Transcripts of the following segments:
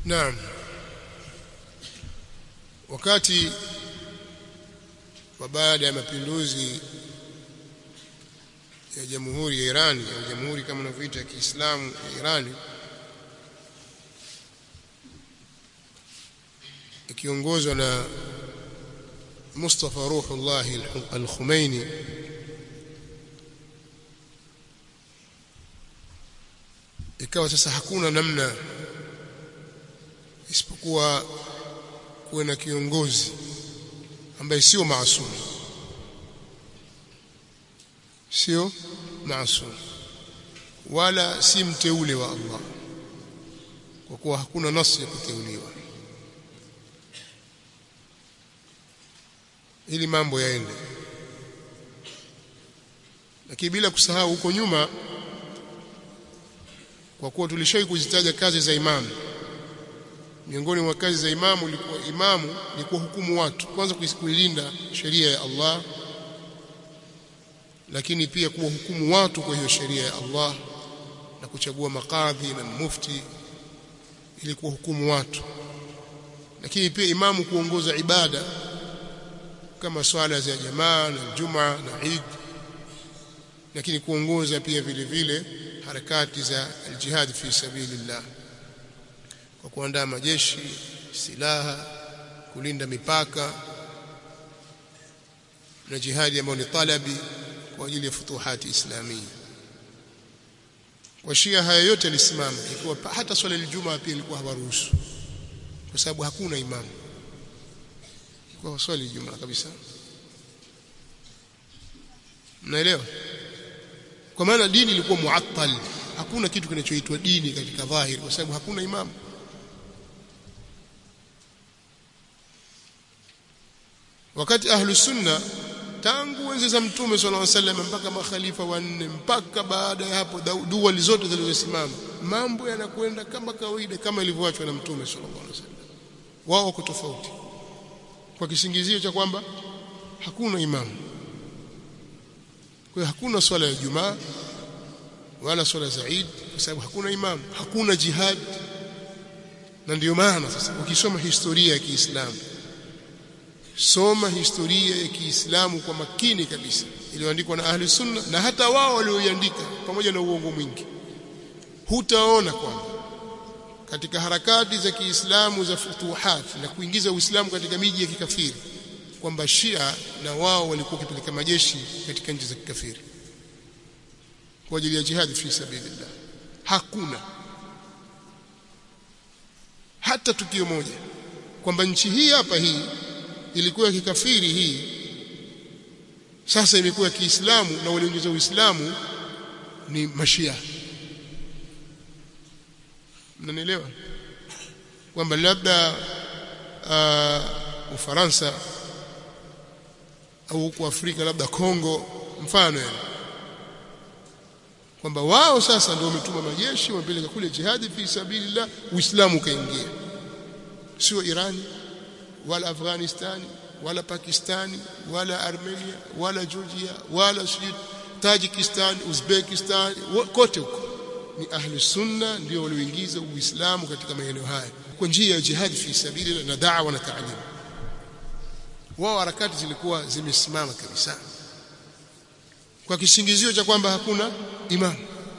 Naam. Wakati wa baada ya mapinduzi ya Jamhuri ya Iran au Jamhuri kama unavyoita ya Kiislamu ya Iran ikiongozwa na Mustafa Ruhullah al-Khomeini ikawa sasa hakuna namna isipokuwa kuwe na kiongozi ambaye sio maasum sio maasum wala si mteule wa Allah kwa kuwa hakuna nasi ya kuteuliwa ili mambo yaende lakini bila kusahau huko nyuma kwa kuwa tulishawahi kuzitaja kazi za imamu miongoni mwa kazi za imamu ilikuwa imamu ni kuhukumu watu kwanza kuilinda sheria ya Allah lakini pia kuwahukumu watu kwa hiyo sheria ya Allah na kuchagua makadhi na mufti ili kuwahukumu watu lakini pia imamu kuongoza ibada kama swala za jamaa na Jumaa na Eid lakini kuongoza pia vile vile harakati za aljihad fi sabilillah kwa kuandaa majeshi silaha kulinda mipaka na jihadi ambayo ni talabi kwa ajili ya futuhati islamia kwa Shia haya yote yalisimama ikiwa hata swala ya Ijumaa pia ilikuwa hawaruhusu kwa sababu hakuna imamu kwa swali Ijumaa kabisa mnaelewa kwa maana dini ilikuwa muattal hakuna kitu kinachoitwa dini katika dhahiri kwa sababu hakuna imamu wakati ahlu sunna tangu enzi za mtume sallallahu alaihi wasallam mpaka makhalifa wanne mpaka baada ya hapo dua zote zilizosimama mambo yanakwenda kama kawaida kama ilivyoachwa na mtume sallallahu alaihi wasallam wao wako tofauti kwa kisingizio cha kwamba hakuna imamu kwa hakuna swala ya Ijumaa wala swala za Eid kwa sababu hakuna imamu hakuna jihad na ndio maana sasa ukisoma historia ya Kiislamu soma historia ya Kiislamu kwa makini kabisa iliyoandikwa na ahli sunna na hata wao walioiandika pamoja na uongo mwingi hutaona kwamba katika harakati za Kiislamu za futuhat na kuingiza Uislamu katika miji ya kikafiri kwamba Shia na wao walikuwa wakipeleka majeshi katika nchi za kikafiri kwa ajili ya jihad fi sabilillah hakuna hata tukio moja kwamba nchi hii hapa hii ilikuwa ya kikafiri hii sasa imekuwa ya Kiislamu na waliingiza Uislamu ni mashia mnanielewa kwamba labda uh, Ufaransa au huko Afrika labda Kongo mfano yani kwamba wao sasa ndio wametuma majeshi wamepeleka kule jihadi fi sabilillah Uislamu ukaingia sio Irani wala Afghanistani wala Pakistani wala Armenia wala Georgia wala sijui Tajikistan Uzbekistan kote huko ni ahli sunna ndio walioingiza uislamu katika maeneo haya kwa njia ya jihad fi sabili na da'wa na ta'lim wao harakati zilikuwa zimesimama kabisa kwa kisingizio cha kwamba hakuna imam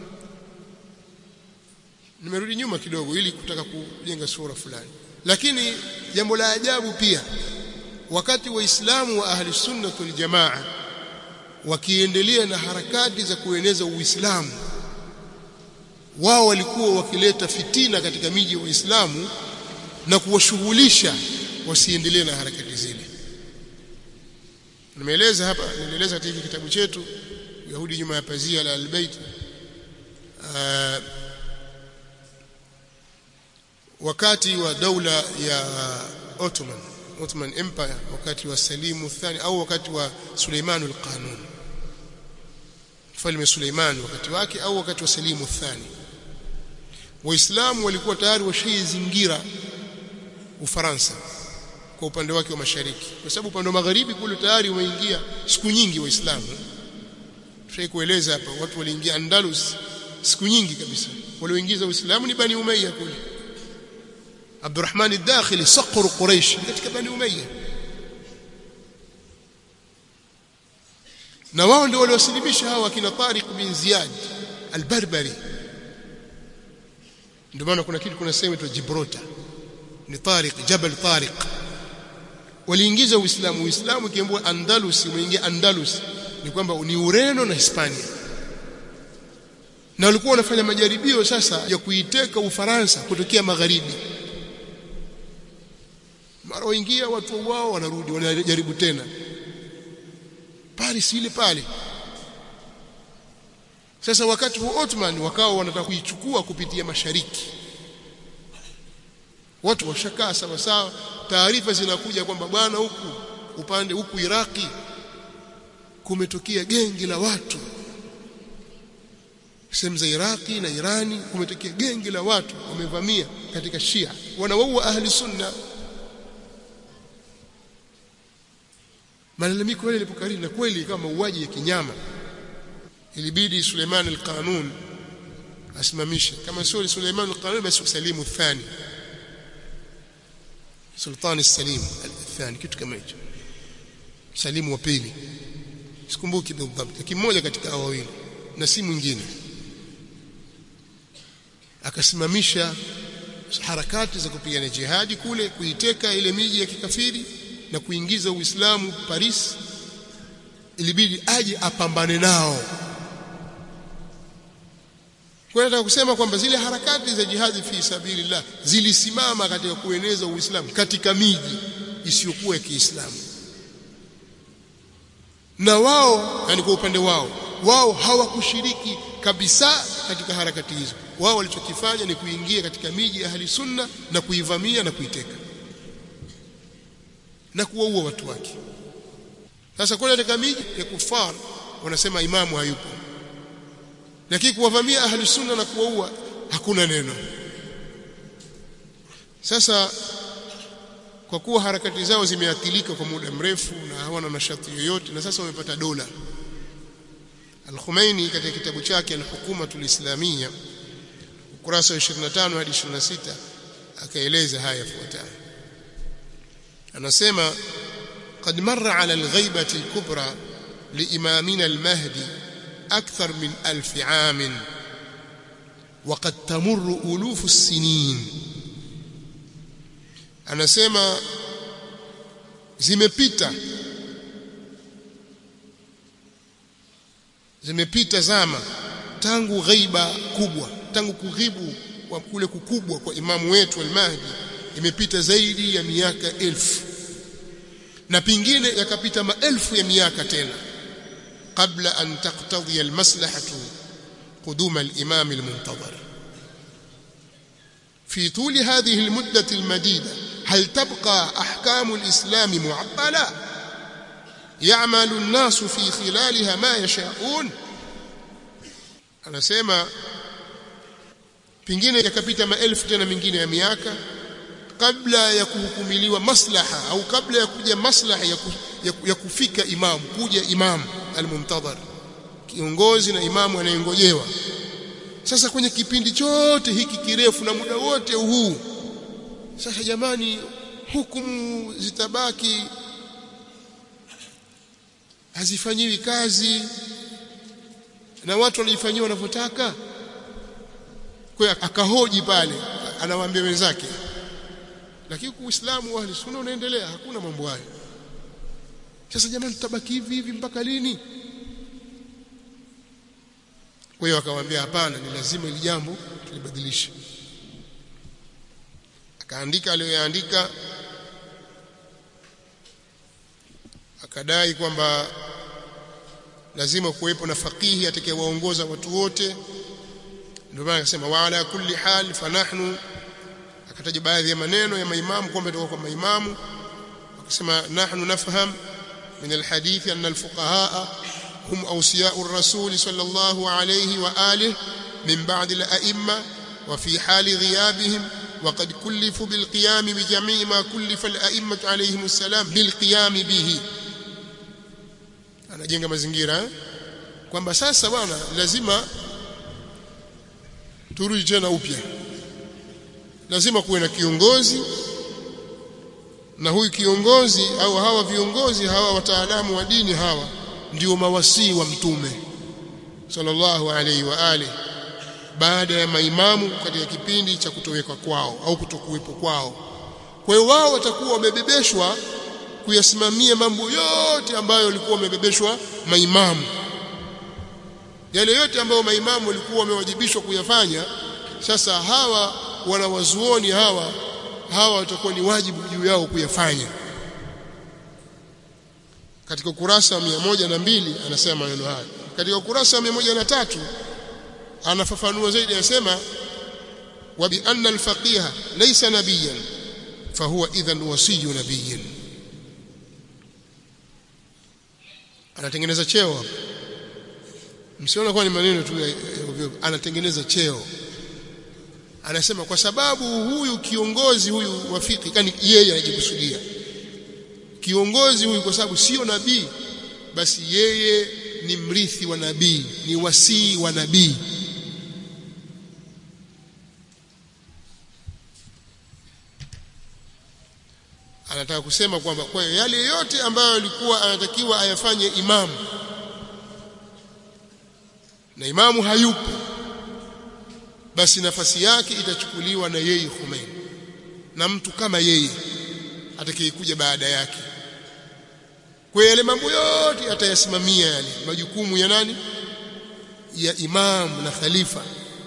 nimerudi nyuma kidogo ili kutaka kujenga sura fulani lakini jambo la ajabu pia wakati waislamu wa ahli sunna wal jamaa wakiendelea na harakati za kueneza uislamu wao walikuwa wakileta fitina katika miji wa Uislamu na kuwashughulisha wasiendelee na harakati zile. Nimeeleza hapa, nimeeleza katika kitabu chetu Yahudi nyuma ya pazia la Al-Bait uh, wakati wa daula ya Ottoman Ottoman Empire wakati wa Salimu Thani au wakati wa Suleiman al-Qanun mfalme Suleiman wakati wake au wakati wa Salimu Thani Waislamu walikuwa tayari washaizingira Ufaransa kwa upande wake wa mashariki kwa sababu upande wa magharibi kule tayari umeingia siku nyingi waislamu tushai kueleza hapa watu waliingia Andalus siku nyingi kabisa walioingiza Uislamu ni Bani Umayya kule Abdurrahman ad-Dakhili saqru Quraysh katika Bani Umayya na wao ndio waliosilimisha hawa kina Tariq bin Ziyad al-Barbari ndio maana kuna kitu kuna sehemu inaitwa Gibraltar ni Tariq Jabal Tariq waliingiza Uislamu Uislamu kiambua Andalus umeingia Andalus ni kwamba ni Ureno na Hispania na walikuwa wanafanya majaribio sasa ya kuiteka Ufaransa kutokea magharibi mara waingia watu wao wanarudi wanajaribu tena Paris ile pale sasa wakati wa Ottoman wakawa wanataka kuichukua kupitia mashariki watu washakaa sawa sawa taarifa zinakuja kwamba bwana huku upande huku Iraki kumetokea gengi la watu sehemu za Iraki na Irani kumetokea gengi la watu wamevamia katika Shia wanawaua ahli sunna malalamiko yale yalipokariri na kweli kama mauaji ya kinyama ilibidi Suleiman al-Qanun asimamishe kama sio Suleiman al-Qanun basi Salimu thani Sultan al-Salim al-thani kitu kama hicho Salimu wa pili sikumbuki bidhabt kimoja katika hao wawili na si mwingine akasimamisha harakati za kupigana jihadi kule kuiteka ile miji ya kikafiri na kuingiza Uislamu Paris ilibidi aje apambane nao kwa nataka kusema kwamba zile harakati za jihadi fi sabilillah zilisimama katika kueneza Uislamu katika miji isiyokuwa ya Kiislamu na wao yani kwa upande wao wao hawakushiriki kabisa katika harakati hizo wao walichokifanya ni kuingia katika miji ya ahli sunna na kuivamia na kuiteka na kuwaua watu wake sasa kule katika miji ya kufar wanasema imamu hayupo lakini kuwavamia ahli sunna na kuwaua hakuna neno sasa kwa kuwa harakati zao zimeathirika kwa muda mrefu na hawana nashati yoyote na sasa wamepata dola Al-Khumaini katika kitabu chake Al-Hukumatul Islamiyya ukurasa wa 25 hadi 26 akaeleza haya yafuatayo anasema قد مر على الغيبة الكبرى لإمامنا المهدي أكثر من ألف عام وقد تمر ألوف السنين anasema zimepita zimepita zama tangu ghaiba kubwa tangu kughibu kwa kule kukubwa kwa imamu wetu al-Mahdi imepita zaidi ya miaka elfu na pingine yakapita maelfu ya miaka tena kabla an taqtadhi al-maslahatu quduma al-imam al-muntazir في طول هذه المدة المديدة هل تبقى أحكام الإسلام معطلة يعمل الناس في خلالها ما يشاءون anasema pingine yakapita maelfu tena mingine ya miaka kabla ya kuhukumiliwa maslaha au kabla ya kuja maslaha ya, ku, ya, ya kufika imamu kuja imamu almuntadhar kiongozi na imamu anayengojewa sasa kwenye kipindi chote hiki kirefu na muda wote huu sasa jamani hukumu zitabaki hazifanyiwi kazi na watu walifanyiwa wanavyotaka kwa akahoji pale anawaambia wenzake lakini uislamu wa ahli sunna unaendelea hakuna mambo hayo sasa jamani tutabaki hivi hivi mpaka lini kwa hiyo akamwambia hapana ni lazima ili jambo tulibadilishe akaandika aliyoyaandika akadai kwamba lazima kuwepo na fakihi atakayewaongoza watu wote ndio maana akasema wa ala kulli hal fanahnu akataja baadhi ya maneno ya maimamu kwamba toka kwa maimamu akasema nahnu nafham min alhadith anna alfuqahaa هم أوصياء الرسول صلى الله عليه وآله من بعد الأئمة وفي حال غيابهم وقد كلفوا بالقيام بجميع ما كلف الأئمة عليهم السلام بالقيام به anajenga mazingira kwamba sasa bwana lazima turudi tena upya lazima kuwe na kiongozi na huyu kiongozi au hawa viongozi hawa wataalamu wa dini hawa ndio mawasii wa mtume sallallahu alaihi wa alihi baada ya maimamu katika kipindi cha kutoweka kwao au kutokuwepo kwao kwa hiyo wao watakuwa wamebebeshwa kuyasimamia mambo yote ambayo walikuwa wamebebeshwa maimamu yale yote ambayo maimamu walikuwa wamewajibishwa kuyafanya sasa hawa wanawazuoni hawa hawa watakuwa ni wajibu juu yao kuyafanya katika ukurasa wa moja na mbili anasema maneno haya katika ukurasa wa moja na tatu anafafanua zaidi anasema wa bi anna al-faqiha laysa nabiyan fahuwa idhan wasiyu nabiyin anatengeneza cheo hapa msiona kwa ni maneno tu anatengeneza cheo anasema kwa sababu huyu kiongozi huyu wafiki kani yeye anajikusudia kiongozi huyu kwa sababu sio nabii basi yeye ni mrithi wa nabii ni wasii wa nabii anataka kusema kwamba kwa yale yote ambayo alikuwa anatakiwa ayafanye imamu na imamu hayupo basi nafasi yake itachukuliwa na yeye Khomeini na mtu kama yeye atakayekuja baada yake kwa yale mambo yote atayasimamia yale majukumu ya nani ya imamu na khalifa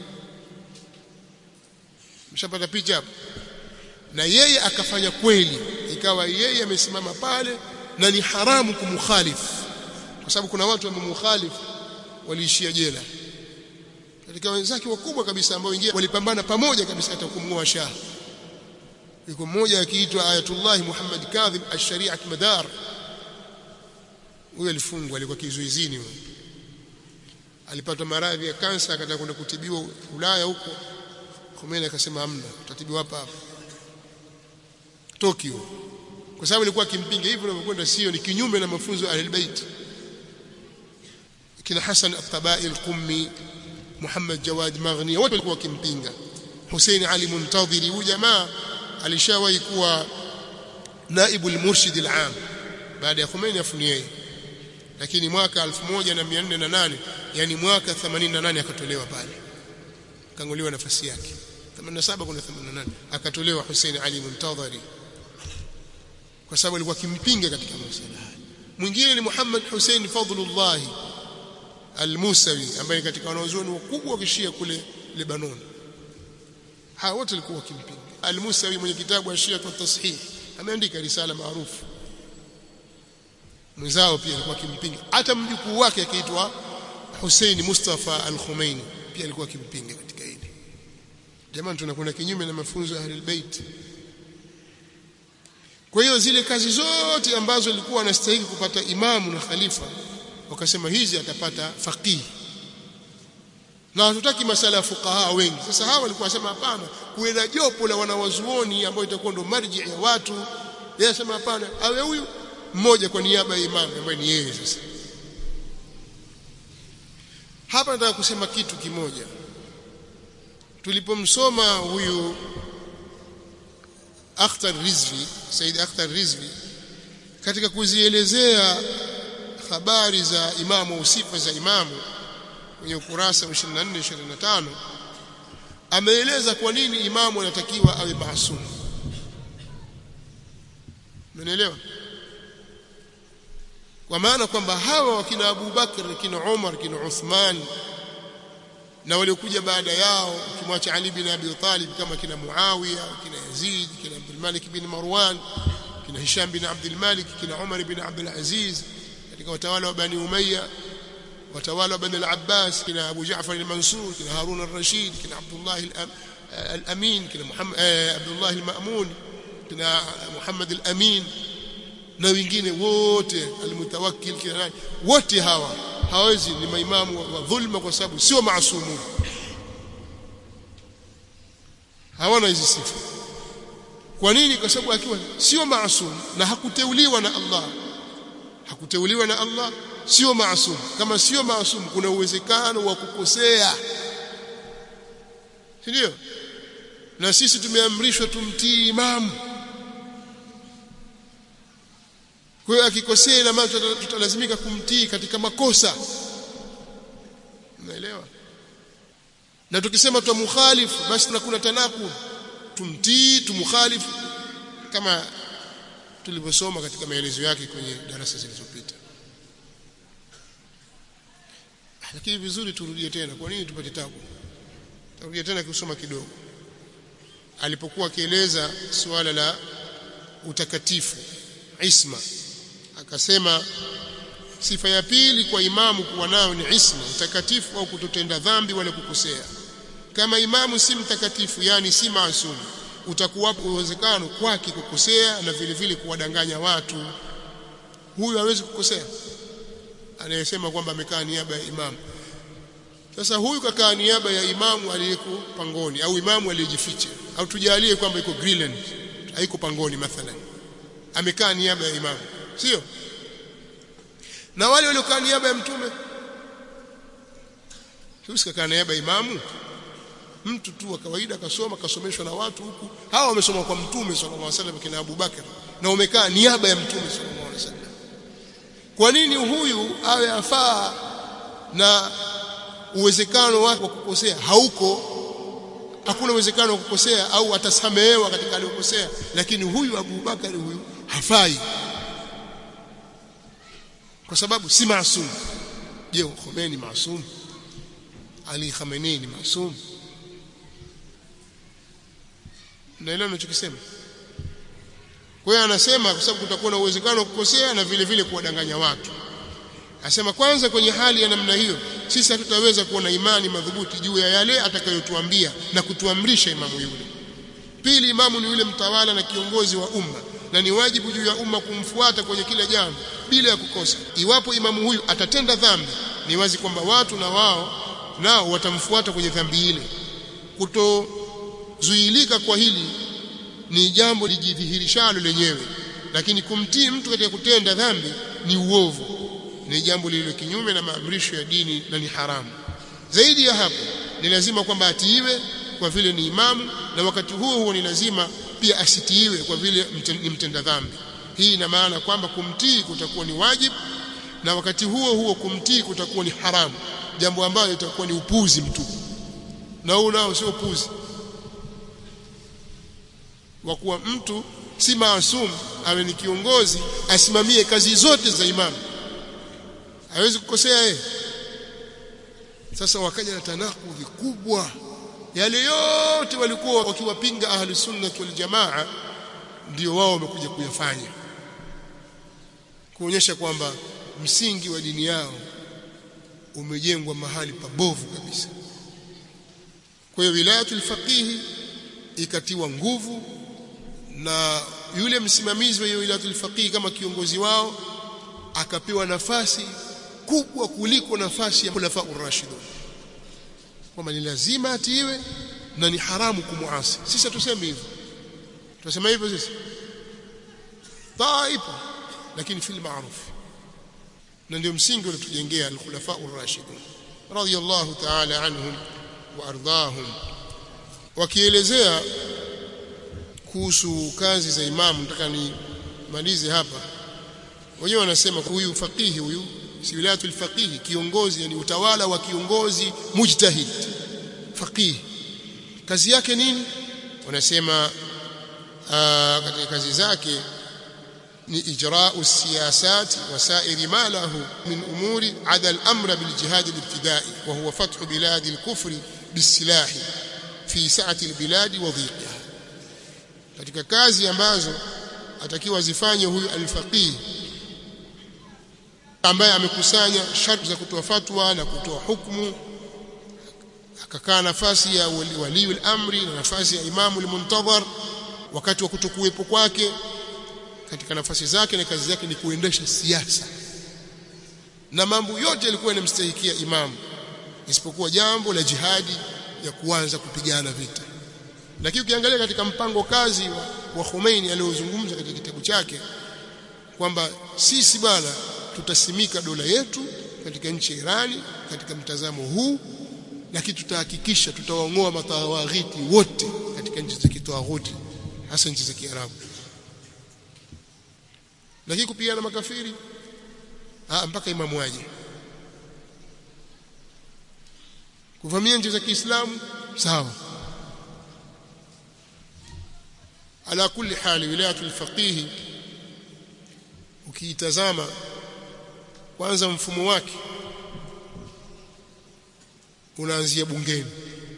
mshapata picha hapo na yeye akafanya kweli ikawa yeye amesimama pale na ni haramu kumkhalifu kwa sababu kuna watu wamemkhalifu waliishia jela katika wenzake wakubwa kabisa ambao wengine walipambana pamoja kabisa hata kumngoa shah yuko mmoja akiitwa Ayatullah Muhammad Kadhib ash-Shari'at Madar huyo alifungwa alikuwa kizuizini huyo alipata maradhi ya kansa akataka kwenda kutibiwa Ulaya huko Khomeini akasema hamna utatibiwa hapa hapa Tokyo kwa sababu ilikuwa akimpinga hivyo unavyokwenda sio ni kinyume na mafunzo ya Ahlulbayt kina Hassan at-Tabai al-Qummi Muhammad Jawad Maghni wote walikuwa wakimpinga Hussein Ali Muntadhiri huyu jamaa alishawahi kuwa naibu al-murshid al-am baada ya Khomeini afuni yeye lakini mwaka 1408 yani mwaka 88 akatolewa pale kanguliwa nafasi yake 87 kuna 88 akatolewa Hussein Ali Muntadhiri kwa sababu alikuwa akimpinga katika masuala haya mwingine ni Muhammad Hussein Fadlullah Al-Musawi ambaye katika wanazuoni wakubwa wa kishia kule Lebanon hawa wote walikuwa wakimpinga Al-Musawi mwenye kitabu Ashia kwa Tashih ameandika risala maarufu mwenzao pia alikuwa akimpinga hata mjukuu wake akiitwa Hussein Mustafa Al-Khomeini pia alikuwa akimpinga katika hili jamani tunakwenda kinyume na mafunzo ya Ahlul Bait kwa hiyo zile kazi zote ambazo ilikuwa anastahili kupata imamu na khalifa wakasema hizi atapata faqih na hatutaki masala ya fuqaha wengi sasa hawa walikuwa wasema hapana kuwe na jopo la wanawazuoni ambao itakuwa ndo marji ya watu yeye asema hapana awe huyu mmoja kwa niaba ya imamu ambaye ni yeye sasa hapa nataka kusema kitu kimoja tulipomsoma huyu Akhtar Rizvi Said Akhtar Rizvi katika kuzielezea habari za imamu au sifa za imamu kwenye ukurasa wa 24 25 ameeleza kwa nini imamu anatakiwa awe maasum Umeelewa kwa maana kwamba hawa wakina Abu Bakr kina Umar kina Uthman na waliokuja baada yao ukimwacha Ali bin Abi Talib kama kina Muawiya kina Yazid kina Abdul Malik bin Marwan kina Hisham bin Abdul Malik kina Umar bin Abdul Aziz katika watawala wa Bani Umayya watawala wa Bani al-Abbas kina Abu Ja'far al-Mansur kina Harun al-Rashid kina Abdullah al-Amin kina Muhammad Abdullah al-Ma'mun kina Muhammad al-Amin na wengine wote al-Mutawakkil kina nani wote hawa hawezi ni maimamu wa dhulma kwa sababu sio maasumu hawana hizi sifa kwa nini kwa sababu akiwa sio maasum na hakuteuliwa na Allah hakuteuliwa na Allah sio maasum kama sio maasum kuna uwezekano wa kukosea si ndio na sisi tumeamrishwa tumtii imamu kwa hiyo akikosea ina maana tutalazimika kumtii katika makosa unaelewa na tukisema tumukhalifu basi tunakuna tanaku tumtii tumukhalifu kama tulivyosoma katika maelezo yake kwenye darasa zilizopita lakini vizuri turudie tena kwa nini tupate tabu turudie tena kusoma kidogo alipokuwa akieleza suala la utakatifu isma akasema sifa ya pili kwa imamu kuwa nayo ni isma utakatifu au kutotenda dhambi wala kukosea kama imamu si mtakatifu yani si maasumu utakuwapo uwezekano kwake kukosea na vile vile kuwadanganya watu huyu hawezi kukosea anayesema kwamba amekaa niaba ya imamu sasa huyu kakaa niaba ya imamu aliyeko pangoni au imamu aliyejificha au tujalie kwamba iko Greenland haiko pangoni mathalan amekaa niaba ya imamu sio na wale waliokaa niaba ya mtume sio niaba ya imamu mtu tu wa kawaida akasoma kasomeshwa na watu huku hawa wamesoma kwa mtume sallallahu alaihi wasallam kina Abu Bakar na umekaa niaba ya mtume sallallahu alaihi wasallam kwa nini huyu awe afaa na uwezekano wake wa kukosea hauko hakuna uwezekano wa kukosea au atasamehewa katika aliyokosea lakini huyu Abu Bakar huyu hafai kwa sababu si maasum je Khomeini maasum Ali Khamenei ni maasum naelewa ninachokisema kwa hiyo anasema kwa sababu kutakuwa na uwezekano wa kukosea na vile vile kuwadanganya watu Asema kwanza kwenye hali ya namna hiyo sisi hatutaweza kuwa na imani madhubuti juu ya yale atakayotuambia na kutuamrisha imamu yule. Pili, imamu ni yule mtawala na kiongozi wa umma na ni wajibu juu ya umma kumfuata kwenye kila jambo bila ya kukosa. Iwapo imamu huyu atatenda dhambi, ni wazi kwamba watu na wao nao watamfuata kwenye dhambi ile. Kutozuilika kwa hili ni jambo lijidhihirishalo lenyewe, lakini kumtii mtu katika kutenda dhambi ni uovu ni jambo lililo kinyume na maamrisho ya dini na ni haramu zaidi ya hapo ni lazima kwamba atiiwe kwa vile ni imamu na wakati huo huo ni lazima pia asitiiwe kwa vile ni mtenda dhambi hii ina maana kwamba kumtii kutakuwa ni wajibu na wakati huo huo kumtii kutakuwa ni haramu jambo ambalo litakuwa ni upuzi mtupu na huu nao sio upuzi wa kuwa mtu si maasum awe ni kiongozi asimamie kazi zote za imamu hawezi kukosea yeye sasa wakaja na tanakudhi kubwa yale yote walikuwa wakiwapinga ahli sunna wal jamaa ndio wao wamekuja kuyafanya kuonyesha kwamba msingi wa dini yao umejengwa mahali pabovu kabisa kwa hiyo wilayatul faqihi ikatiwa nguvu na yule msimamizi wa wilayatul faqihi kama kiongozi wao akapewa nafasi kubwa kuliko nafasi ya khulafa urashidun kwamba ni lazima atiiwe na ni haramu kumuasi sisi tuseme hivyo tunasema hivyo sisi taipo lakini fil ma'ruf na ndio msingi uliotujengea al-khulafa urashidun radiyallahu ta'ala anhum wa ardahum wakielezea kuhusu kazi za imamu nataka nimalize hapa wenyewe wanasema huyu faqihi huyu si wilayatul faqihi kiongozi yani utawala wa kiongozi mujtahid faqih kazi yake nini wanasema katika kazi zake ni ijra'u siyasat wa sa'iri ma lahu min umuri ada al-amr bil jihad al-ibtida'i wa huwa fath bilad al-kufr bis-silah fi sa'ati al-bilad wa dhiqiha katika kazi ambazo atakiwa zifanye huyu al-faqih ambaye amekusanya sharti za kutoa fatwa na kutoa hukumu akakaa nafasi ya wali al-amri na nafasi ya imamu al-muntadhar wakati wa kutokuwepo kwake katika nafasi zake na kazi yake ni kuendesha siasa na mambo yote yalikuwa yanamstahikia imamu isipokuwa jambo la jihadi ya kuanza kupigana vita lakini ukiangalia katika mpango kazi wa, wa Khomeini aliozungumza katika kitabu chake kwamba sisi bwana tutasimika dola yetu katika nchi ya Irani katika mtazamo huu lakini tutahakikisha tutawaongoa matawaghiti wote katika nchi za kitawaghuti hasa nchi za Kiarabu lakini kupigana makafiri ah mpaka imamu aje kuvamia nchi za Kiislamu sawa ala kulli hali wilayatul faqih ukiitazama kwanza mfumo wake unaanzia bungeni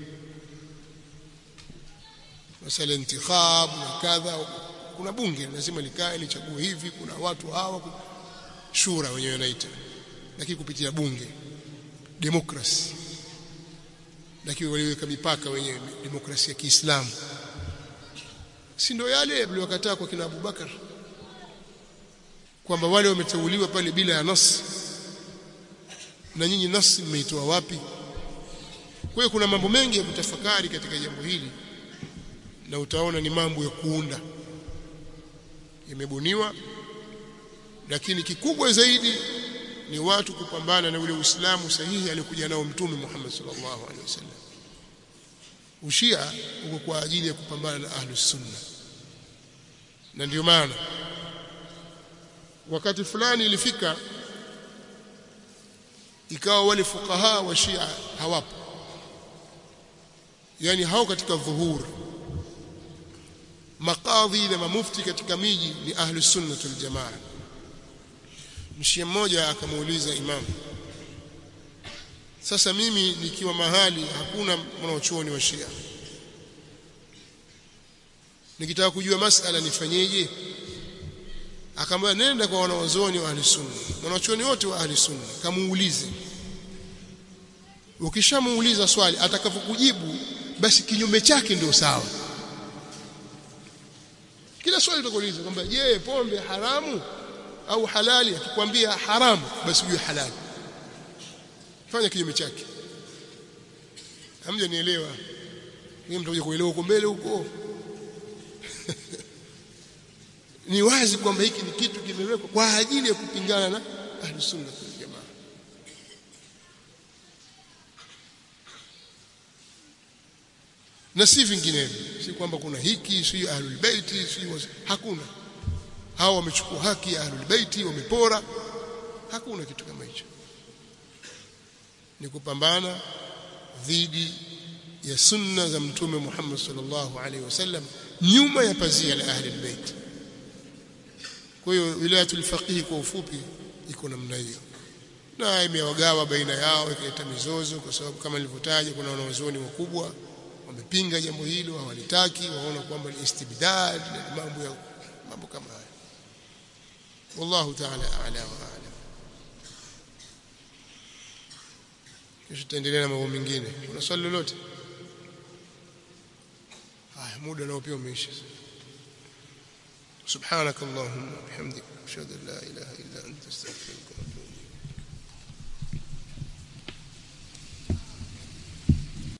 masala intikhab na kadha kuna bunge lazima likae lichague hivi kuna watu hawa shura wenyewe wanaita lakini kupitia bunge demokrasi lakini waliweka mipaka wenyewe demokrasia ya Kiislamu si ndio yale waliokataa kwa kina Abubakar kwamba wale wameteuliwa pale bila ya nas na nyinyi nas mmeitoa wapi kwa hiyo kuna mambo mengi ya kutafakari katika jambo hili na utaona ni mambo ya kuunda yamebuniwa lakini kikubwa zaidi ni watu kupambana na ule Uislamu sahihi alikuja nao Mtume Muhammad sallallahu alaihi wasallam ushia uko kwa ajili ya kupambana na ahlus sunna na ndio maana wakati fulani ilifika ikawa wale fukaha wa Shia hawapo yani hao katika dhuhur makadhi na mamufti katika miji ni ahlus sunna wal jamaa mshia mmoja akamuuliza imamu sasa mimi nikiwa mahali hakuna mwanachuoni wa Shia nikitaka kujua masala nifanyeje akamwambia nenda kwa wanawazuoni wa ahli sunna wanachuoni wote wa ahli sunna kamuulize ukishamuuliza swali atakapokujibu basi kinyume chake ndio sawa kila swali utakuuliza kwamba je pombe haramu au halali akikwambia haramu basi ujue halali fanya kinyume chake hamja nielewa mimi mtakuja kuelewa huko mbele huko ni wazi kwamba hiki ni kitu kimewekwa kwa ajili ya kupingana na ahlus sunna wal jamaa na si vinginevyo si kwamba kuna hiki si ahlul baiti si hakuna hao wamechukua haki ya ahlul baiti wamepora hakuna kitu kama hicho ni kupambana dhidi ya sunna za mtume Muhammad sallallahu alaihi wasallam nyuma ya pazia la ahli albayt kwa hiyo wilayatul faqih kwa ufupi iko namna hiyo na imewagawa baina yao ikaleta mizozo kwa sababu kama nilivyotaja kuna wanazuoni wakubwa wamepinga jambo hilo hawalitaki waona kwamba ni istibdad na mambo ya mambo kama haya wallahu ta'ala a'la wa a'lam kisha tutaendelea na mambo mengine kuna swali lolote haya muda nao pia umeisha سبحانك اللهم وبحمدك اشهد ان لا اله الا انت استغفرك